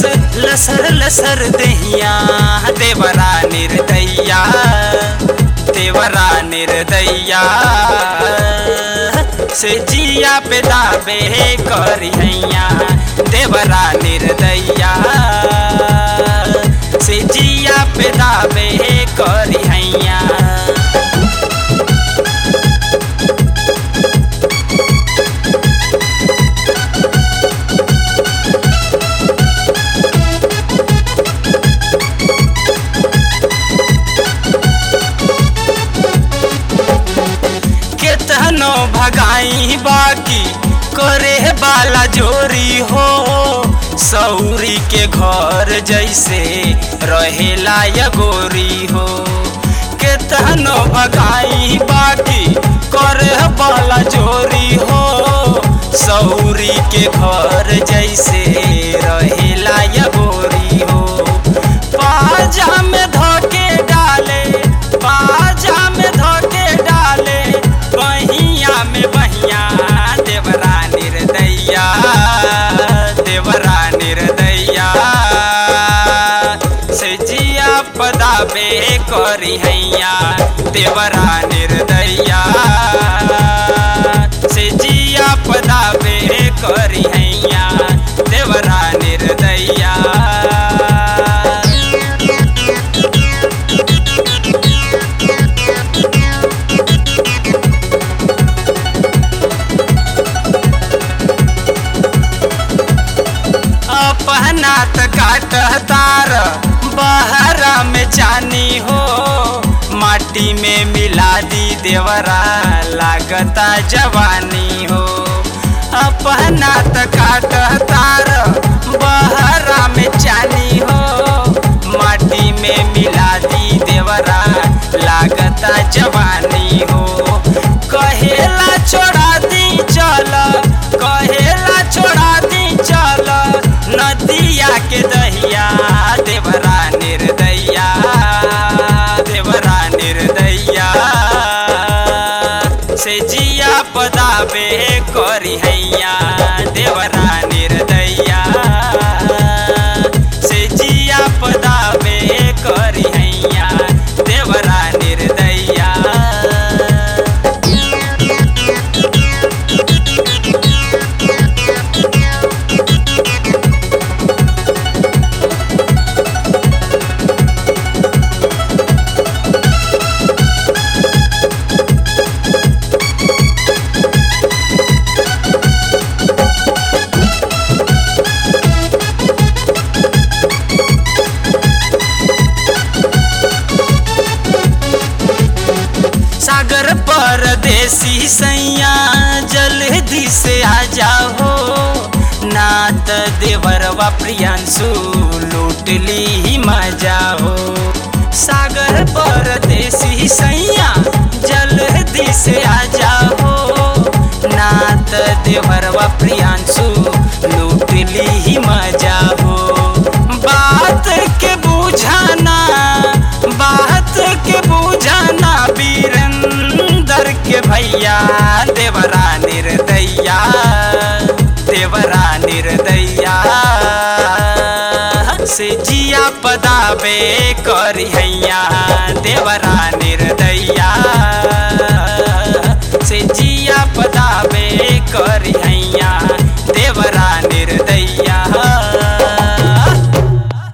लसर लसर दहिया देवरा निर्दैया देवरा निर्दैया से जिया पे दाबे करी हैया देवरा निर्दैया से जिया पे दाबे करी हैया केतनो भगाई बाकी करे बाला जोरी हो सौरी के घर जैसे रहेला या गोरी हो केतनो भगाई बाकी करे बाला जोरी हो सौरी के घर जैसे रहेला या गोरी हो पाजा में धोके डाले पाजा में धोके डाले बहिया में बहिया देवरा निर्दैया देवरा निर्दैया से जिया पदाबे करी हैया देवरा निर्दैया से जिया पदाबे करी हैया देवरा निर्दैया अपना त काट तार बहरा में चानी हो माटी में मिला दी देवरा लागता जवानी हो अपना त काट तार बहरा में चानी हो माटी में मिला दी देवरा लागता जवानी हो कहेला छोड़ा दी चल कहेला छोड़ा दी चल नदिया के दहिया देवरा निर्दैया देवरा निर्दैया से जिया पदाबे करी हैया देवरा निर्दैया से जिया पदाबे करी हैया देवरा निर्दैया सागर परदेसी सैया जल्दी से आ जाओ नात देवरवा प्रियांशु लूट ली ही मजा हो सागर परदेसी सैया जल्दी से आ जाओ नात देवरवा प्रियांशु लूट ली ही मजा हो बात के बुझाना बात के बुझाना वीरेंद्र के भैया देवरा निर्दैया देवरा निर्दैया से जिया पदाबे करी हैया देवरा निर्दैया